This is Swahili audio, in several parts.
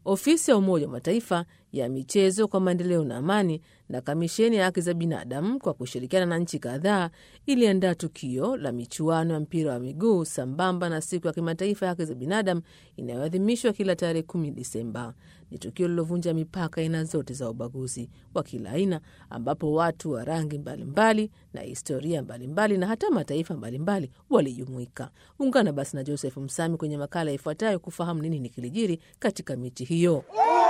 Ofisi ya Umoja wa Mataifa ya michezo kwa maendeleo na amani na Kamisheni ya haki za binadamu kwa kushirikiana na nchi kadhaa iliandaa tukio la michuano ya mpira wa miguu sambamba na siku ya kimataifa ya haki za binadamu inayoadhimishwa kila tarehe kumi Disemba. Ni tukio lilovunja mipaka aina zote za ubaguzi wa kila aina, ambapo watu wa rangi mbalimbali na historia mbalimbali na hata mataifa mbalimbali walijumuika. Ungana basi na Joseph Msami kwenye makala ifuatayo kufahamu nini ni kilijiri katika mechi hiyo.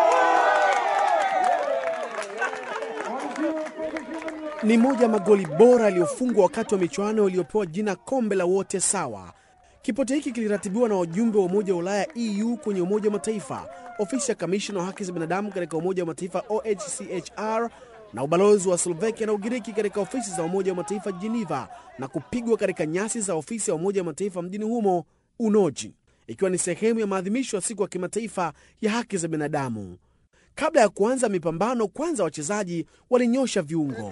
Ni moja ya magoli bora yaliyofungwa wakati wa michuano iliyopewa jina kombe la wote sawa. Kipote hiki kiliratibiwa na wajumbe wa Umoja wa Ulaya EU kwenye Umoja wa Mataifa, ofisi ya kamishna wa haki za binadamu katika Umoja wa Mataifa OHCHR na ubalozi wa Slovakia na Ugiriki katika ofisi za Umoja wa Mataifa Geneva, na kupigwa katika nyasi za ofisi ya Umoja wa Mataifa mjini humo Unoji, ikiwa ni sehemu ya maadhimisho ya siku ya kimataifa ya haki za binadamu. Kabla ya kuanza mipambano, kwanza wachezaji walinyosha viungo.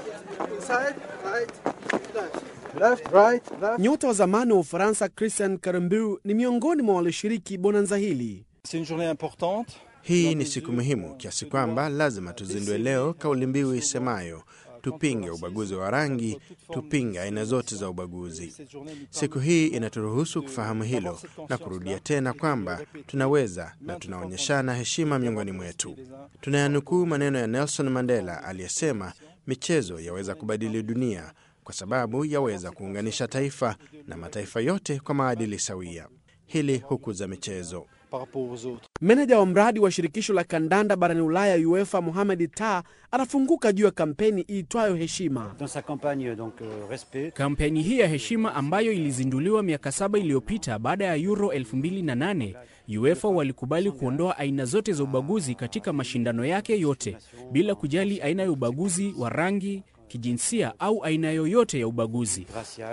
Nyota wa zamani wa Ufaransa Christian Karembeu ni miongoni mwa walioshiriki bonanza hili. Hii ni siku muhimu kiasi kwamba lazima tuzindue leo kauli mbiu isemayo tupinge ubaguzi wa rangi, tupinge aina zote za ubaguzi. Siku hii inaturuhusu kufahamu hilo na kurudia tena kwamba tunaweza na tunaonyeshana heshima miongoni mwetu. Tunayanukuu maneno ya Nelson Mandela aliyesema, michezo yaweza kubadili dunia kwa sababu yaweza kuunganisha taifa na mataifa yote kwa maadili sawia. Hili hukuza michezo. Meneja wa mradi wa shirikisho la kandanda barani Ulaya UEFA Mohamed Ta anafunguka juu ya kampeni iitwayo Heshima. Kampeni hii ya heshima ambayo ilizinduliwa miaka saba iliyopita baada ya Euro 2008 UEFA walikubali kuondoa aina zote za ubaguzi katika mashindano yake yote bila kujali aina ya ubaguzi wa rangi, kijinsia au aina yoyote ya ubaguzi.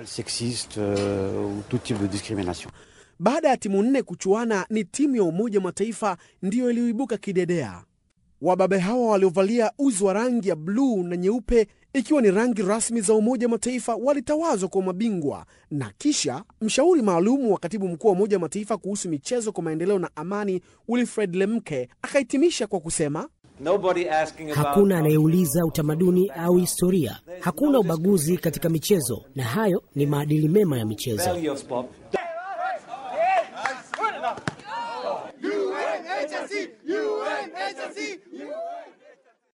Baada ya timu nne kuchuana, ni timu ya Umoja wa Mataifa ndiyo iliyoibuka kidedea. Wababe hawa waliovalia uzi wa rangi ya bluu na nyeupe, ikiwa ni rangi rasmi za Umoja wa Mataifa, walitawazwa kwa mabingwa, na kisha mshauri maalum wa katibu mkuu wa Umoja wa Mataifa kuhusu michezo kwa maendeleo na amani, Wilfred Lemke, akahitimisha kwa kusema Hakuna anayeuliza utamaduni au historia. Hakuna ubaguzi katika michezo, na hayo ni maadili mema ya michezo.